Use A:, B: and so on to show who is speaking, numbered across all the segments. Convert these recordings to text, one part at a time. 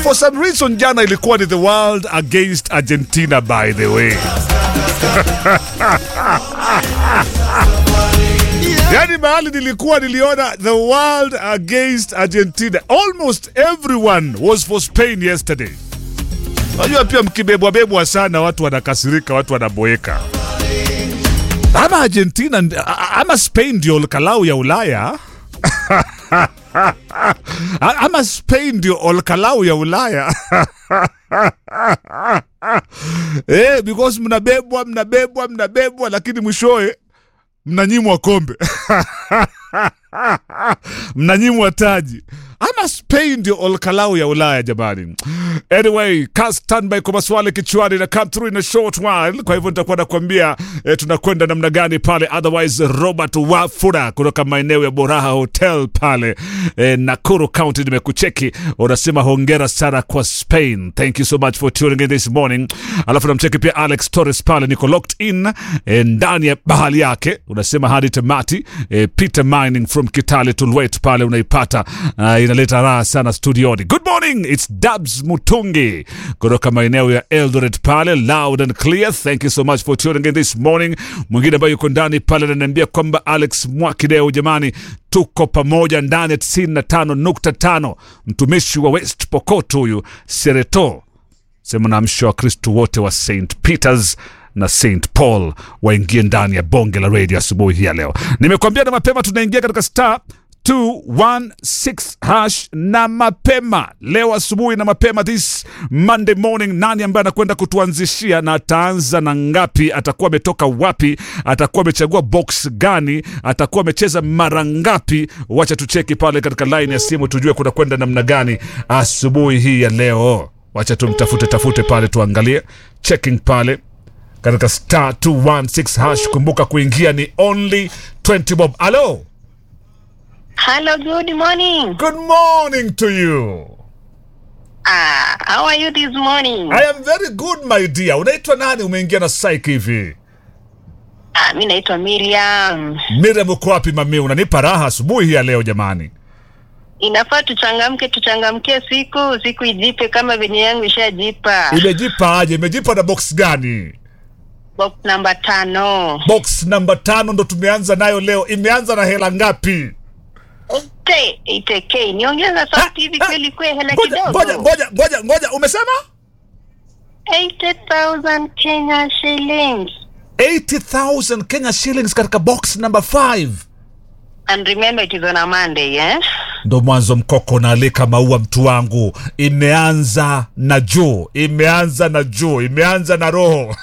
A: For some reason jana ilikuwa ni the world against Argentina by the way. Yaani mahali nilikuwa niliona the world against Argentina. Almost everyone was for Spain yesterday. Unajua pia mkibebwa bebwa sana watu wanakasirika, watu wanaboeka. Ama Argentina ama Spain ndio kalau ya Ulaya. ama Spain ndio olkalau ya Ulaya. eh, because mnabebwa mnabebwa mnabebwa, lakini mwishowe mnanyimwa kombe mnanyimwa taji ama Spain ndio olkalau ya Ulaya jamani. Anyway, ka standby kwa maswali kichwani na come through in a short while. Kwa hivyo nitakuwa nakwambia eh, tunakwenda namna gani pale. Otherwise, Robert Wafura kutoka maeneo ya Boraha Hotel pale eh, Nakuru County nimekucheki, unasema hongera sana kwa Spain. Thank you so much for tuning in this morning. Alafu namcheki pia Alex Torres pale, niko locked in eh, ndani ya bahali yake, unasema hadi tamati. Eh, Peter Mining from Kitale Tulwet pale unaipata uh, inaleta raha sana studioni. Good morning, it's Dabs Mutungi kutoka maeneo ya Eldoret pale, loud and clear. Thank you so much for tuning in this morning. Mwingine ambaye yuko ndani pale ananiambia kwamba Alex Mwakideo, jamani, tuko pamoja ndani ya 95.5. Mtumishi wa West Pokot huyu Sereto sema naamsha Wakristo wote wa St Peters na St Paul waingie ndani ya bonge la radio asubuhi hii ya leo. Nimekuambia na mapema tunaingia katika star 216 hash na mapema leo asubuhi na mapema this Monday morning. Nani ambaye anakwenda kutuanzishia na ataanza na ngapi? Atakuwa ametoka wapi? Atakuwa amechagua box gani? Atakuwa amecheza mara ngapi? Wacha tucheki pale katika line ya simu tujue kuna kwenda namna gani asubuhi hii ya leo. Wacha tumtafute tafute pale tuangalie checking pale katika star 216 hash. Kumbuka kuingia ni only 20 bob. Alo,
B: Hello, good morning.
A: good morning to you.
B: Ah, how are you this morning?
A: I am very good my dear. Unaitwa nani? Umeingia na psyche hivi.
B: Ah, mi naitwa Miriam.
A: Miriam, uko wapi mami? Unanipa raha asubuhi hii ya leo jamani.
B: Inafaa tuchangamke, tuchangamkie siku, siku ijipe kama venye yangu ishajipa.
A: Imejipa aje? Imejipa na box gani?
B: Box namba tano.
A: Box namba tano ndo tumeanza nayo leo. Imeanza na hela ngapi?
B: Ite, ite K. Niongeza sauti hivi
A: Ah,
B: kweli kwe hela
A: Ngoja, ngoja,
B: kidogo.
A: ngoja, ngoja, ngoja. Umesema
B: 80,000 Kenya shillings.
A: 80,000 Kenya shillings katika box number 5.
B: And remember it is on a Monday, eh?
A: ndo mwanzo mkoko naalika maua mtu wangu imeanza na juu imeanza na juu imeanza na roho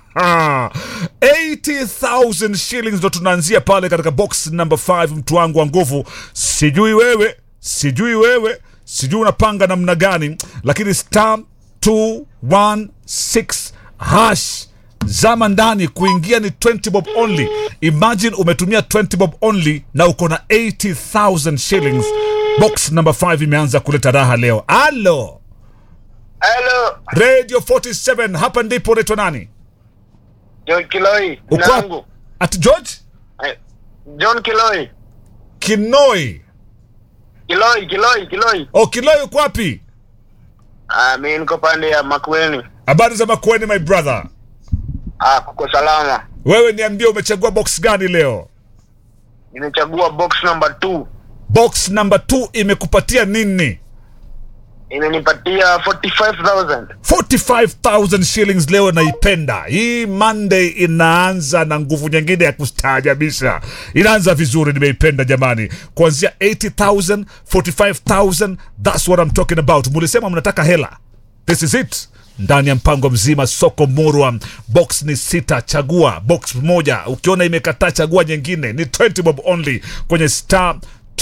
A: 80000 shillings ndo tunaanzia pale katika box number 5 mtu wangu wa nguvu sijui wewe sijui wewe sijui unapanga namna gani lakini star 216 hash zama ndani kuingia ni 20 bob only imagine umetumia 20 bob only na uko na 80000 shillings box number 5 imeanza kuleta raha leo alo
C: Hello,
A: radio 47 hapa ndipo unaitwa nani
C: John Kiloi.
A: uko
C: Nangu.
A: wapi? at george
C: Eh, John Kiloi.
A: kinoi
C: Kiloi, Kiloi, Kiloi.
A: o kinoi uko wapi
C: Ah, mimi niko pande ya Makueni.
A: habari za makueni my brother
C: Ah, kuko salama.
A: wewe niambie umechagua box gani leo
C: Nimechagua box number 2.
A: box number 2 imekupatia nini
C: Imenipatia 45,000.
A: 45000 shillings leo naipenda hii monday inaanza na nguvu nyingine ya kustaajabisha inaanza vizuri nimeipenda jamani kuanzia 80000 45000 thats what I'm talking about mulisema mnataka hela this is it ndani ya mpango mzima soko murwa box ni sita chagua box moja ukiona imekataa chagua nyingine ni 20 bob only kwenye star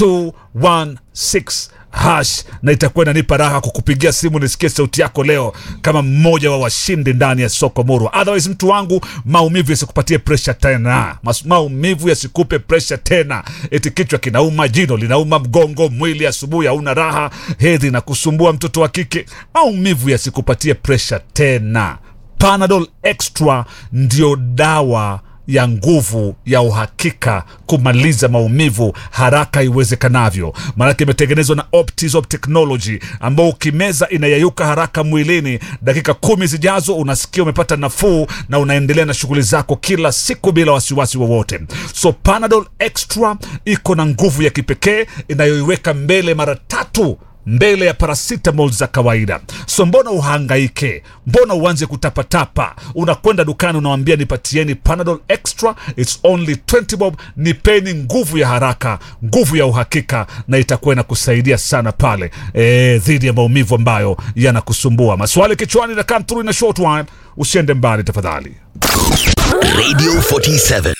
A: 216 hash na itakuwa inanipa raha kukupigia simu nisikie sauti yako leo kama mmoja wa washindi ndani ya soko murwa otherwise mtu wangu maumivu yasikupatie presha tena Mas, maumivu yasikupe presha tena eti kichwa kinauma jino linauma mgongo mwili asubuhi hauna raha hedhi na kusumbua mtoto wa kike maumivu yasikupatie presha tena panadol extra ndio dawa ya nguvu ya uhakika kumaliza maumivu haraka iwezekanavyo. Maanake imetengenezwa na Optizop Technology ambao ukimeza inayayuka haraka mwilini. Dakika kumi zijazo unasikia umepata nafuu na unaendelea na shughuli zako kila siku bila wasiwasi wowote. So Panadol Extra iko na nguvu ya kipekee inayoiweka mbele mara tatu mbele ya paracetamol za kawaida. So mbona uhangaike? Mbona uanze kutapatapa? Unakwenda dukani unawambia nipatieni Panadol Extra, it's only 20 bob. Nipeni nguvu ya haraka, nguvu ya uhakika, na itakuwa inakusaidia sana pale eh, dhidi ya maumivu ambayo yanakusumbua. Maswali kichwani na come through in a short while. Usiende mbali tafadhali.
D: Radio 47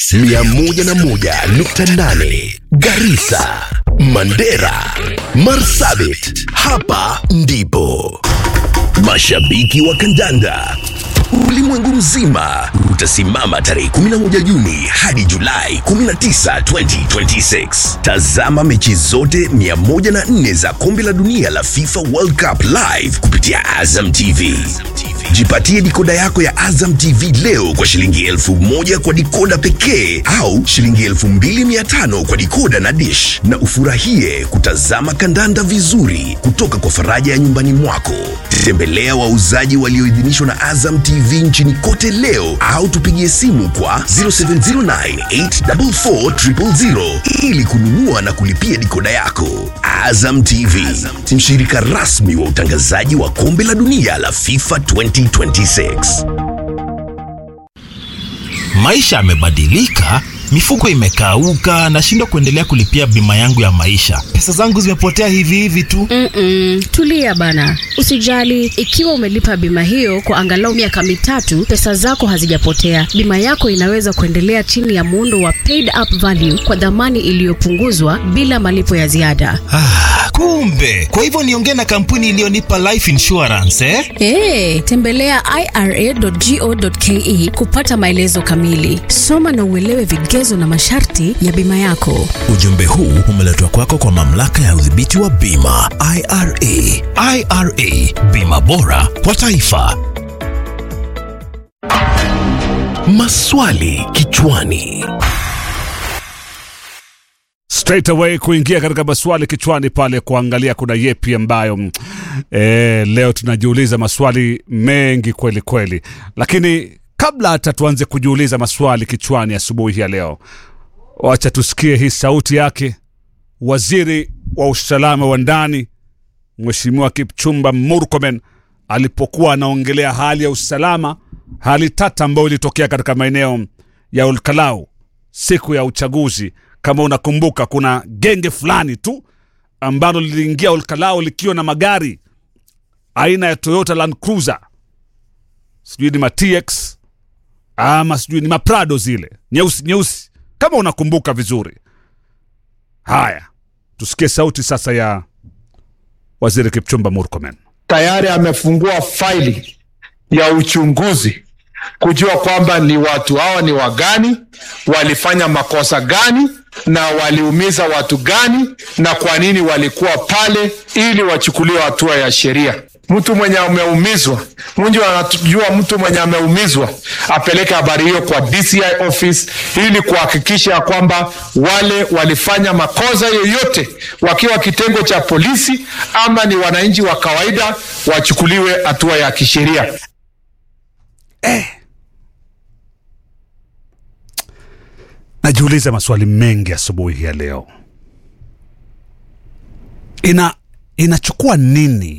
D: 101.8 Garissa, Mandera, Marsabit. Hapa ndipo mashabiki wa kandanda ulimwengu mzima utasimama tarehe 11 Juni hadi Julai 19, 2026. Tazama mechi zote 104 za kombe la dunia la FIFA World Cup live kupitia Azam TV. Jipatie dikoda yako ya Azam TV leo kwa shilingi elfu moja kwa dikoda pekee au shilingi elfu mbili mia tano kwa dikoda na dish, na ufurahie kutazama kandanda vizuri kutoka kwa faraja ya nyumbani mwako. Tembelea wauzaji walioidhinishwa na Azam TV nchini kote leo au tupigie simu kwa 0709844000 ili kununua na kulipia dikoda yako. Azam TV, mshirika rasmi wa utangazaji wa kombe la dunia la FIFA 2026.
E: Maisha yamebadilika, mifuko imekauka, nashindwa kuendelea kulipia bima yangu ya maisha. Pesa zangu zimepotea hivi hivi tu.
F: Mm-mm, tulia bana, usijali. Ikiwa umelipa bima hiyo kwa angalau miaka mitatu, pesa zako hazijapotea. Bima yako inaweza kuendelea chini ya muundo wa paid up value kwa dhamani iliyopunguzwa bila malipo ya ziada.
E: Ah, kumbe kwa hivyo niongee na kampuni iliyonipa life insurance eh?
F: Hey, tembelea ira.go.ke kupata maelezo kamili. Soma na uelewe vigezo na masharti ya bima yako.
D: Ujumbe huu umeletwa kwako kwa mamlaka ya udhibiti wa bima IRA.
E: IRA, bima bora kwa taifa.
D: Maswali kichwani.
A: straight away kuingia katika maswali kichwani pale kuangalia kuna yepi ambayo mm, eh, leo tunajiuliza maswali mengi kweli kweli, lakini kabla hata tuanze kujiuliza maswali kichwani asubuhi ya leo, wacha tusikie hii sauti yake waziri wa usalama wa ndani Mheshimiwa Kipchumba Murkomen alipokuwa anaongelea hali ya usalama, hali tata ambayo ilitokea katika maeneo ya Olkalau siku ya uchaguzi. Kama unakumbuka, kuna genge fulani tu ambalo liliingia Olkalau likiwa na magari aina ya Toyota Land Cruiser, sijui ni ma TX ama sijui ni maprado zile nyeusi nyeusi, kama unakumbuka vizuri. Haya, tusikie sauti sasa ya waziri Kipchumba Murkomen.
G: tayari amefungua faili ya uchunguzi kujua kwamba ni watu hawa ni wagani, walifanya makosa gani na waliumiza watu gani na kwa nini walikuwa pale, ili wachukuliwe hatua ya sheria. Mtu mwenye ameumizwa, mtu anajua mtu mwenye ameumizwa apeleke habari hiyo kwa DCI office ili kuhakikisha ya kwamba wale walifanya makosa yoyote wakiwa kitengo cha polisi ama ni wananchi wa kawaida wachukuliwe hatua ya kisheria.
A: Najiuliza maswali mengi asubuhi ya leo. Ina inachukua nini?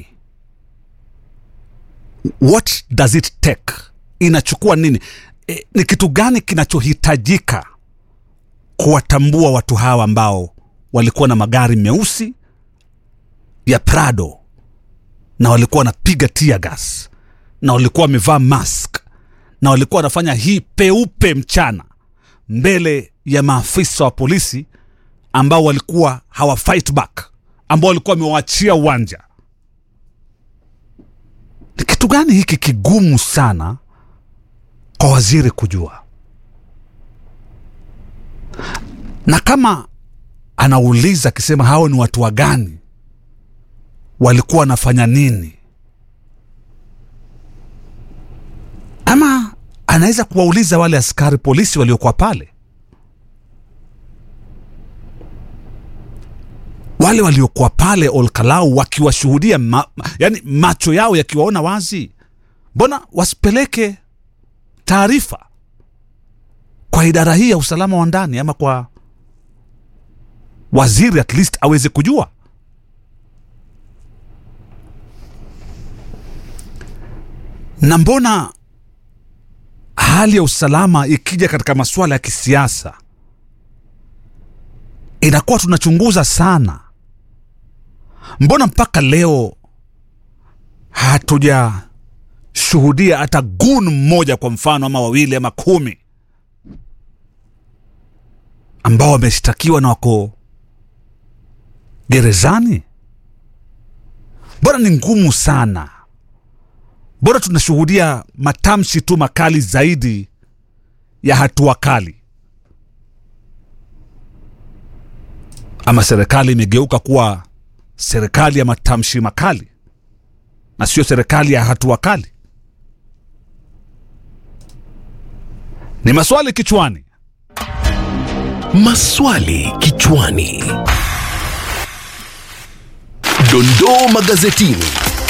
A: What does it take? Inachukua nini? E, ni kitu gani kinachohitajika kuwatambua watu hawa ambao walikuwa na magari meusi ya Prado na walikuwa wanapiga tear gas na walikuwa wamevaa mask na walikuwa wanafanya hii peupe mchana mbele ya maafisa wa polisi ambao walikuwa hawa fight back, ambao walikuwa wamewaachia uwanja. Ni kitu gani hiki kigumu sana kwa waziri kujua? Na kama anauliza akisema hao ni watu wa gani, walikuwa wanafanya nini, ama anaweza kuwauliza wale askari polisi waliokuwa pale wale waliokuwa pale olkalau wakiwashuhudia ma, yani macho yao yakiwaona wazi mbona wasipeleke taarifa kwa idara hii ya usalama wa ndani ama kwa waziri at least aweze kujua na mbona hali ya usalama ikija katika masuala ya kisiasa inakuwa tunachunguza sana mbona mpaka leo hatujashuhudia hata gun mmoja kwa mfano ama wawili ama kumi ambao wameshtakiwa na wako gerezani mbona ni ngumu sana mbona tunashuhudia matamshi tu makali zaidi ya hatua kali ama serikali imegeuka kuwa serikali ya matamshi makali na sio serikali ya hatua kali ni maswali kichwani
D: Maswali kichwani. Dondoo magazetini.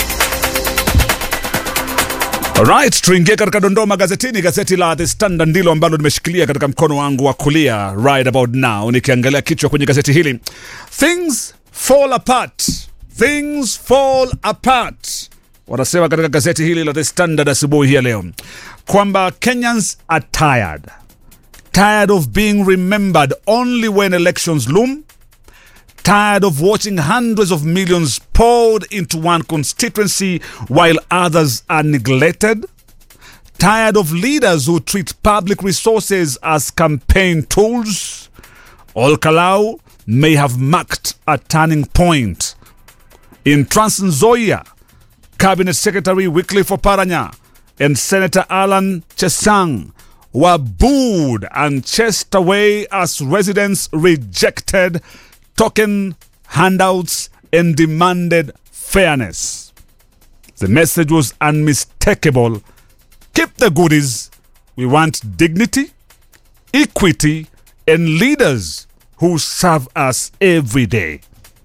A: Alright, tuingie katika dondoo magazetini. Gazeti la The Standard ndilo ambalo nimeshikilia katika mkono wangu wa kulia right about now, nikiangalia kichwa kwenye gazeti hili, things fall apart, things fall apart, wanasema katika gazeti hili la The Standard asubuhi hii ya leo kwamba Kenyans are tired tired of being remembered only when elections loom tired of watching hundreds of millions poured into one constituency while others are neglected, tired of leaders who treat public resources as campaign tools. Olkalau may have marked a turning point. In Trans Nzoia, Cabinet Secretary Wycliffe Oparanya and Senator Alan Chesang were booed and chased away as residents rejected token handouts and demanded fairness. The message was unmistakable. Keep the goodies. We want dignity, equity, and leaders who serve us every day.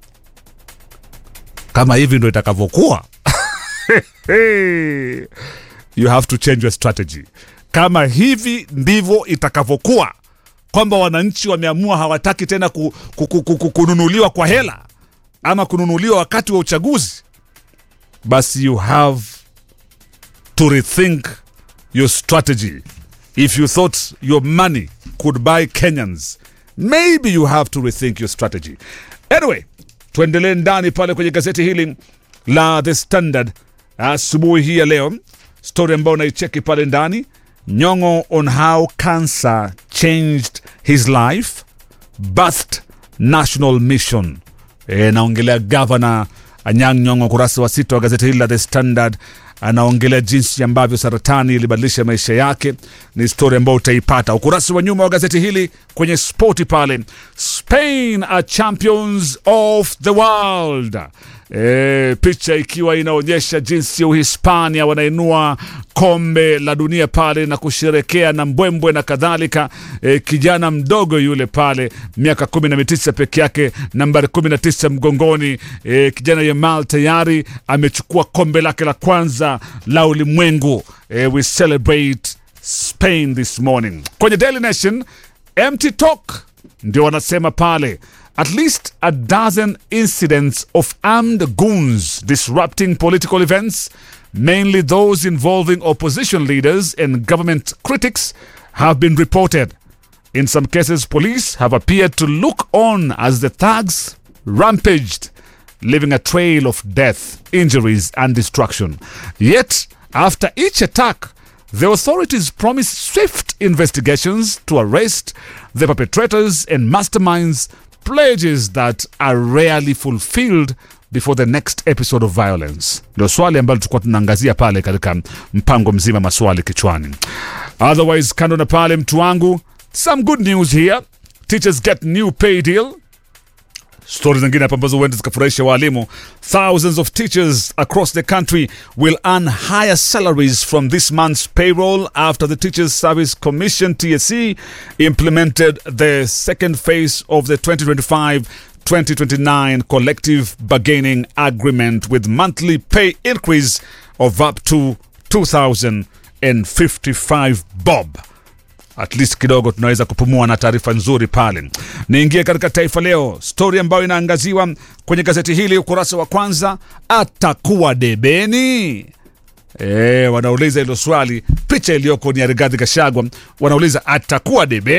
A: Kama hivi ndo itakavyokuwa. you have to change your strategy. Kama hivi ndivyo itakavyokuwa kwamba wananchi wameamua hawataki tena ku, ku, ku, ku, ku, kununuliwa kwa hela ama kununuliwa wakati wa uchaguzi, basi you have to rethink your strategy. If you thought your money could buy Kenyans, maybe you have to rethink your strategy. Anyway, tuendelee ndani pale kwenye gazeti hili la The Standard asubuhi hii ya leo, story ambayo naicheki pale ndani Nyong'o on how cancer changed his life, birthed national mission. E, naongelea gavana Anyang' Nyong'o, kurasa wa sita wa gazeti hili la The Standard anaongelea jinsi ambavyo saratani ilibadilisha maisha yake. Ni stori ambayo utaipata ukurasa wa nyuma wa gazeti hili kwenye spoti pale. Spain are champions of the world. E, picha ikiwa inaonyesha jinsi Uhispania wanainua kombe la dunia pale na kusherekea na mbwembwe na kadhalika. E, kijana mdogo yule pale miaka kumi na mitisa peke yake, nambari kumi na tisa mgongoni. E, kijana Yamal tayari amechukua kombe lake la kwanza la ulimwengu. E, we celebrate Spain this morning. Kwenye Daily Nation, empty talk ndio wanasema pale at least a dozen incidents of armed goons disrupting political events, mainly those involving opposition leaders and government critics, have been reported. In some cases, police have appeared to look on as the thugs rampaged, leaving a trail of death, injuries, and destruction. Yet, after each attack, the authorities promised swift investigations to arrest the perpetrators and masterminds, pledges that are rarely fulfilled before the next episode of violence. Ndio swali ambalo tulikuwa tunaangazia pale katika mpango mzima maswali kichwani. Otherwise, kando na pale, mtu wangu, some good news here. Teachers get new pay deal. stori zingine hapa ambazo huenda zikafurahisha waalimu thousands of teachers across the country will earn higher salaries from this month's payroll after the teachers service commission tsc implemented the second phase of the 2025 2029 collective bargaining agreement with monthly pay increase of up to 2055 bob at least kidogo tunaweza kupumua na taarifa nzuri pale. Niingie katika Taifa Leo, stori ambayo inaangaziwa kwenye gazeti hili ukurasa wa kwanza, atakuwa debeni. E, wanauliza hilo swali. Picha iliyoko ni ya Rigathi Gachagua, wanauliza atakuwa debeni.